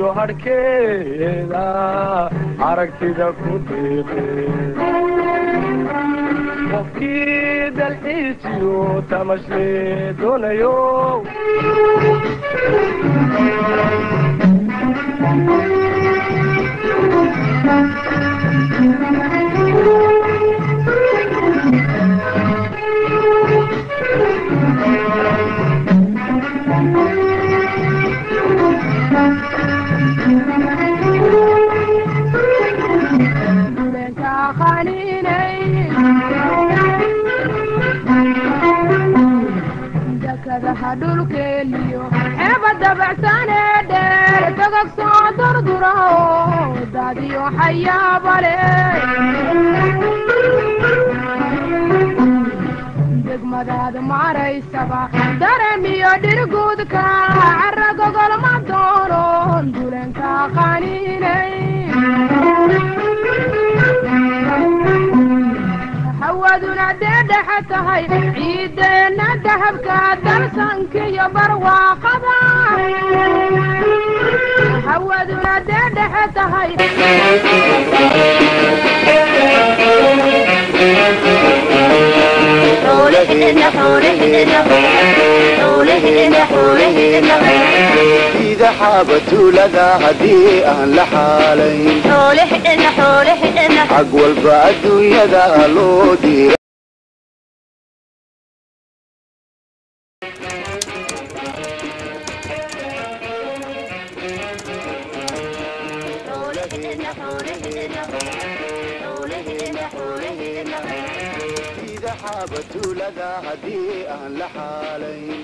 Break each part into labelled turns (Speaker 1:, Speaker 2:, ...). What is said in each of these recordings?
Speaker 1: iyo hadhkeeda aragtida ku diiqe qofkii dalxiisiyo tamashle doonayo
Speaker 2: dekadaha dhulkeeniyo eeba dabacsane dheer togog soo durduraho dadiyo xayaabale degmadaada maraysaba daremiyo dhirguudka cara gogolma doonon dulenka qaninay hawaduna dee dhexe tahay ciideenna dahabka dalsankiyo barwaaqada hawaduna dee dhexe tahay
Speaker 3: ida xaabatuulada haddii aan la xaalayn xag walba adduunyada loo diira ida xaabatuulada haddii aan la xaalayn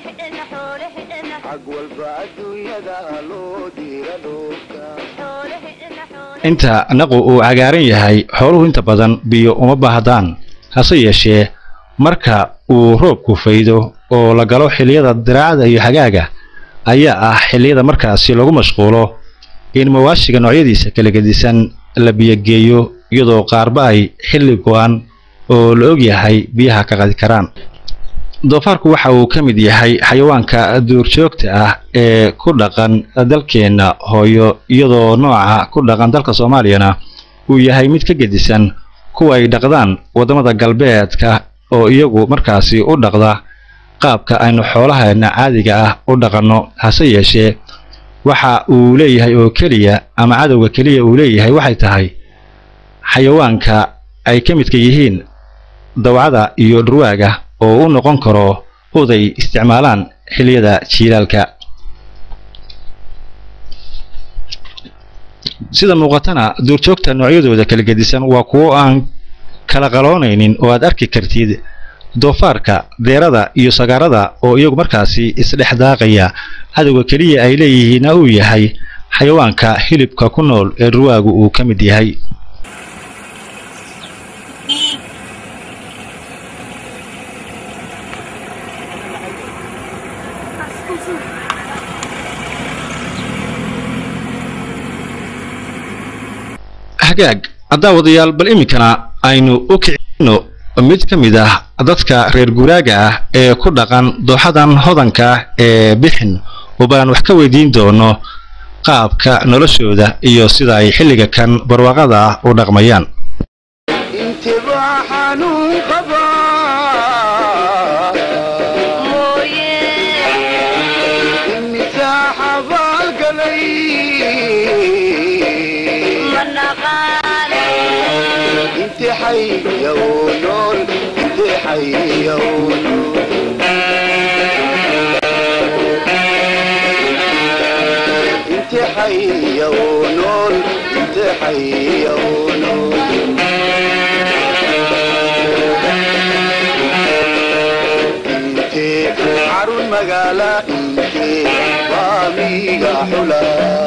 Speaker 3: xag walba adduunyada loo diira dhoofka
Speaker 4: inta naqu uu cagaaran yahay xooluhu inta badan biyo uma baahdaan hase yeeshee marka uu roobku faydo oo la galo xilliyada diraacada iyo xagaaga ayaa ah xilliyada markaasi lagu mashquulo in mawaashiga noocyadiisa kala gedisan la biyogeeyo iyadoo qaarba ay xilli go-an oo la og yahay biyaha ka qadi karaan doofaarku waxa uu ka mid yahay xayawaanka duurjoogta ah ee ku dhaqan dalkeenna hooyo iyadoo nooca ku dhaqan dalka soomaaliyana uu yahay mid ka gedisan kuwa ay dhaqdaan waddamada galbeedka oo iyagu markaasi u dhaqda qaabka aynu xoolaheena caadiga ah u dhaqanno hase yeeshee waxa uu leeyahay oo keliya ama cadowga keliya uu leeyahay waxay tahay xayawaanka ay ka midka yihiin dawcada iyo dhurwaaga oo u noqon karo oday isticmaalaan xilliyada jiilaalka sida muuqatana duurjoogta noocyadooda kala gedisan waa kuwo aan kala qaloonaynin oo aad arki kartid doofaarka deerada iyo sagaarada oo iyagu markaasi isdhex daaqaya cadowga keliya ay leeyihiinna uu yahay xayawaanka hilibka ku nool ee dhurwaagu uu ka mid yahay hagaag daawadayaal bal iminkana aynu u kicino mid ka mid ah dadka reer guuraaga ah ee ku dhaqan dooxadan hodanka ah ee bixin oo balan wax ka weydiin doono qaabka noloshooda iyo sida ay xilliga kan barwaaqada ah u dhaqmayaan
Speaker 3: intibaa xanuun qabaa imisaa xabaalgalay inti xayya uu nool inti xayya uu nool inti xayya uu nool inti xayya uu nool intee carun magaala intee baamiga xula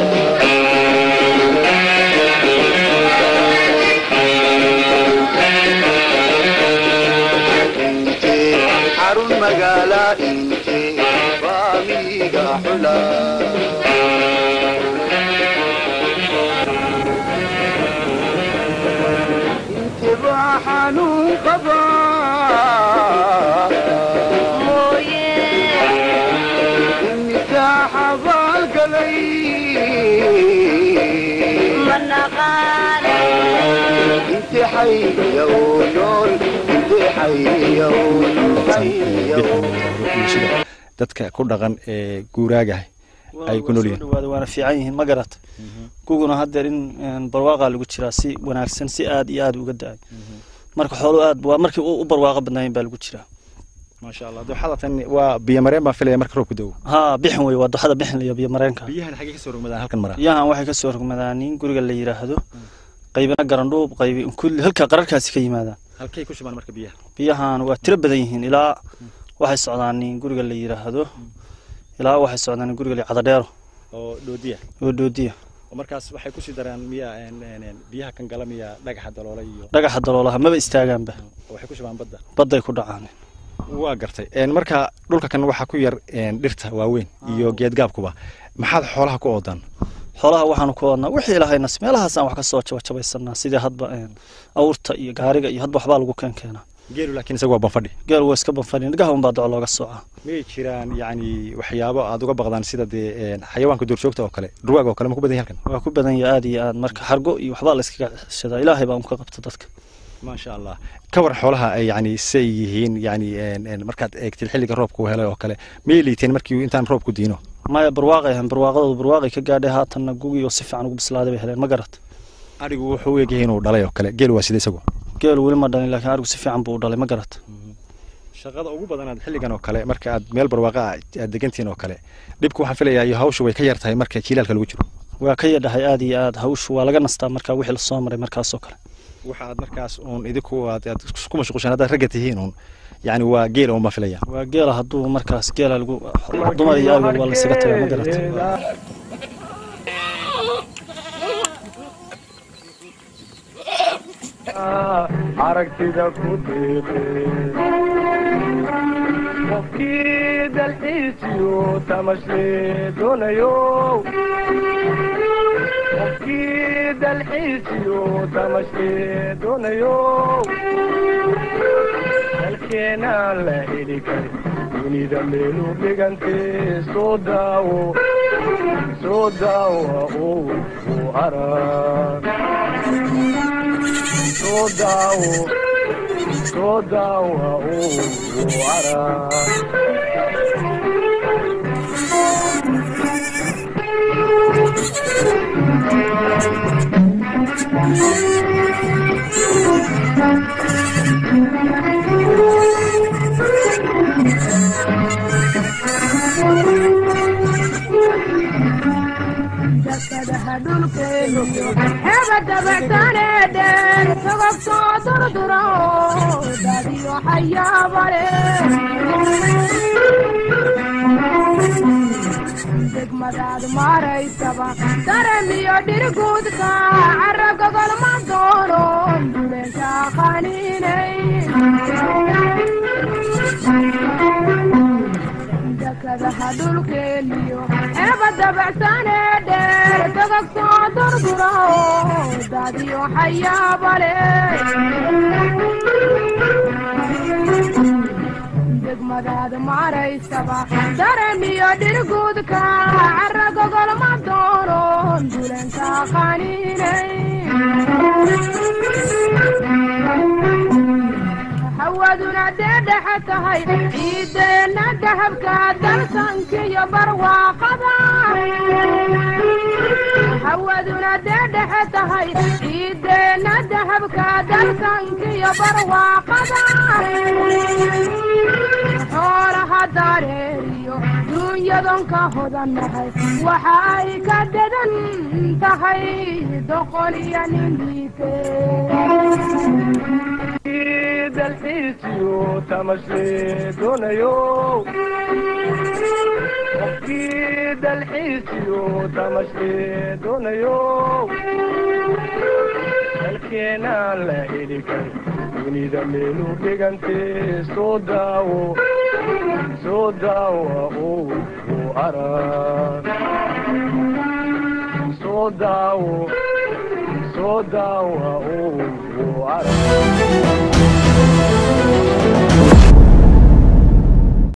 Speaker 3: intee carun magaala intee baamiga xula intibaa xanuun qabaa imisaa xabaalgalay xayow nool intee xayow
Speaker 4: bulshada dadka ku dhaqan ee guuraagaha ay ku nool yihiin
Speaker 5: dhawaada waana fiican yihiin ma garata guguna haddeer in een, barwaaqaa lagu jiraa si wanaagsan si aad iyo aad uga da-ay marka xooluhu aad waa markii u u barwaaqo badnaayeen baa lagu jiraa
Speaker 4: maasha allah dooxada tan waa biyo mareen baan filaya marka roobku da'o
Speaker 5: haa bixin wey waa doxada bixin iyo biyo mareenka
Speaker 4: biyahan xaggee kasoo rogmadaan halkan maraa
Speaker 5: biyahan waxay ka soo rogmadaan in guriga la yidhaahdo qaybina garandhuub qaybi kulli halka qararkaasi ka yimaadaan
Speaker 4: halkay ku shubaan marka biyaha
Speaker 5: biyahan waa tiro badan yihiin ilaa waxay socdaan in guriga la yidhaahdo ilaa waxay socdaan in guriga la cadadheero
Speaker 4: oo dhoodiya
Speaker 5: oo doodiya
Speaker 4: oo markaas waxay kusii daraan miya biyaha kan gala miya dhagaxa daloola iyo
Speaker 5: dhagaxa daloolaha maba istaagaanba
Speaker 4: oo waxay ku shubaan badda
Speaker 5: badday ku dhacaan
Speaker 4: waa gartay een, marka dhulka kan waxaa ku yar een, dhirta waaweyn iyo geedgaabkuba maxaad xoolaha ku oodaan
Speaker 5: xoolaha waxaanu ku wadnaa wixii ilahaynas meelahaasaan wax ka soo jabajabaysanaa sidii hadba een, awrta iyo gaariga iyo hadba waxbaa lagu keen keenaa
Speaker 4: geelu laakiin isaga waa banfadhi
Speaker 5: geel waa iska banfadhin dhagaha unbaa doco looga soocaa
Speaker 4: miyay jiraan yacni waxyaabo aad uga baqdaan sida dee een, xayawaanka duurjoogta oo kale dhurwaaga oo kale ma ku badan yahay halkan
Speaker 5: waa ku badan yahay aad iyo aad marka xargo iyo waxbaa la iskaga shadaa ilaahay baa un ka qabta dadka
Speaker 4: maasha allah ka war xoolaha ay yacni say yihiin yacni een, een, markaad eegtid xilliga roobka uu helay oo kale miyay liiteen markii intaan roobku diino
Speaker 5: maya barwaaqay ahayn barwaaqadoodu barwaaqay ka gaadhay haatanna gugii oo si fiican ugu bislaaday bay heleen ma garat
Speaker 4: adhigu wuxuu u egyahay inuu dhalay oo kale geelu waa sida isagu
Speaker 5: geelu weli ma dhalin laakiin arigu si fiican buu u dhalay ma garat
Speaker 4: shaqada ugu badanaad xilligan oo kale marka aad meel barwaaqa ah aad degantihiin oo kale dhibku waxaan filayaa iyo hawshu way ka yar tahay marka jiilaalka lagu jiro
Speaker 5: waa ka yadhahay aad iyo aad hawshu waa laga nastaa markaa wixii lasoo maray markaasoo kale
Speaker 4: waxa aad markaas uun idinku aad aad ku mashquushaan haddaad ragga tihiin uun yacni waa geela uun baan filaya
Speaker 5: waa geela hadduu markaas geela lagu dumar iyo awgeed waa la isaga tagaa ma garat
Speaker 1: aragtida ku diiqe qofkii dalxiisiyo tamashle doonayo qofkii dalxiisiyo tamashle doonayo dalkeenaan la heli karin dunida meelu dhigante soo daawo soo daawa oo u arag soo daawo soo daawa oo u arag
Speaker 2: dakadaha dhulkeenu heba dabacsaneedheen sogobtoo durdura oo dadiyo xayaabale degmadaad maaraysaba daramiyo dhirguudka carabka golma doono dulenka qaniinay dakadaha dhulkeeniyo eeba dabacsanee dheer dagagtoo durdura oo dadiyo xayaabale degmadaad maaraysaba daramiyo dhirguudka caraga golma doono dulenka qaniinay hawaduna dee dhexe tahay ciideenna dahabka dalsankiyo barwaaqada hawaduna dee dhexe tahay ciideenna dahabka dalsankiyo barwaaqada xoolaha dareeriyo duunyadonka hodannahay waxa ay ka dadan tahay doqon iyo nindiike
Speaker 1: dalxiisiyo tamashle doonayo qofkii dalxiisiyo tamashle doonayo dalkeenaan la heli karin dunida meelu dhigante soo daawo soo daawa oo u arag soo daawo soo daawa oo u arag